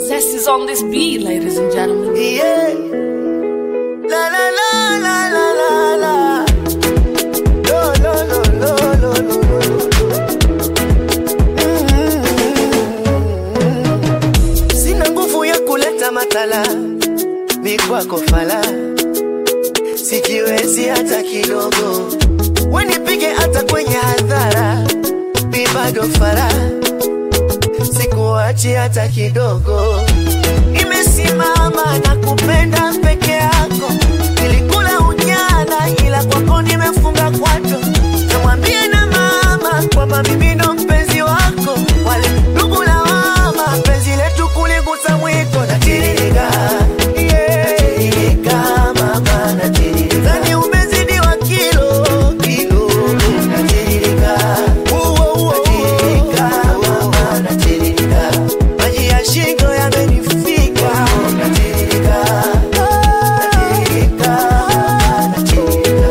Zest is on this beat, ladies and gentlemen. Yeah. La la la la la la la. Lo lo lo lo lo lo lo. Mm. Sina nguvu ya kuleta matala, mi kwako fala, sijiwezi hata kidogo, wenipige hata kwenye hadhara, mi bado fala, sikuachi hata kidogo nimesimama na kupenda peke yako, nilikula ujana, ila kwako nimefunga kwato. Namwambie na mama kwamba mimi ndo mpenzi wako, wale ndugu na mama, penzi letu kuligusa mwiko. Natiririka, natiririka, mama, natiririka. Dhani umezidiwa kilo, kilo. Natiririka, natiririka, mama, natiririka. Maji ya shingo yamenifika, natiririka, natiririka, natiririka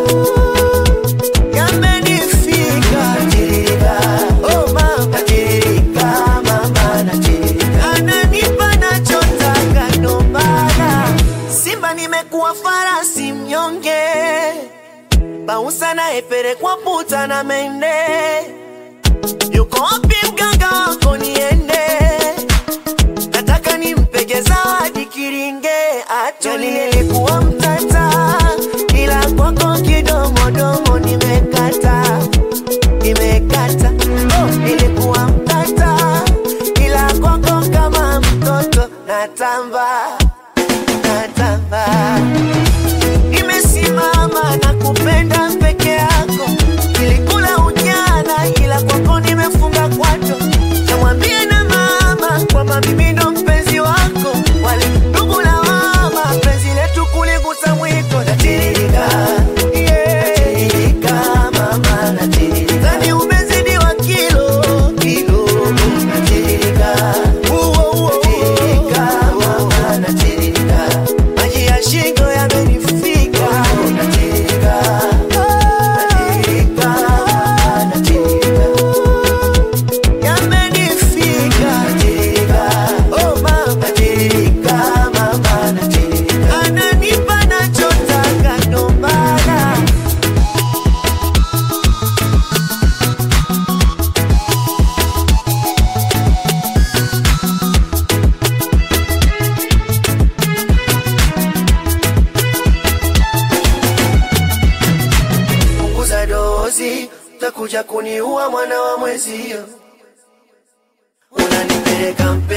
yamenifika natirika, oh mama natirika, mama natirika, ananipa nachotaka ndo maana Simba nimekuwa farasi mnyonge, bausa naepelekwa puta na mende, yuko wapi mganga wako niende? nataka nimpege zawadi kiringe atoli nilikuwa mtata ila kwako kidomodomo nimekata nimekata oh, nilikuwa mtata ila kwako kama mtoto natamba natamba nimesimama na kupenda peke yako nilikula ujana ila kwako nimefunga kwato namwambie na mama kwamba mimi ndo mpenzi wako wale ndugu na mama penzi letu kuligusa mwiko natiririka natiririka mama natiririka dhani umezidiwa kilo kilo natiririka natiririka mama natiririka maji ya shingo yamenifika natiririka natiririka natiririka yamenifika natirika, oh mama natirika, mama natirika, ananipa nachotaka ndo maana punguza dozi, utakuja kuniua mwana wa mwezio, unanipeleka mpe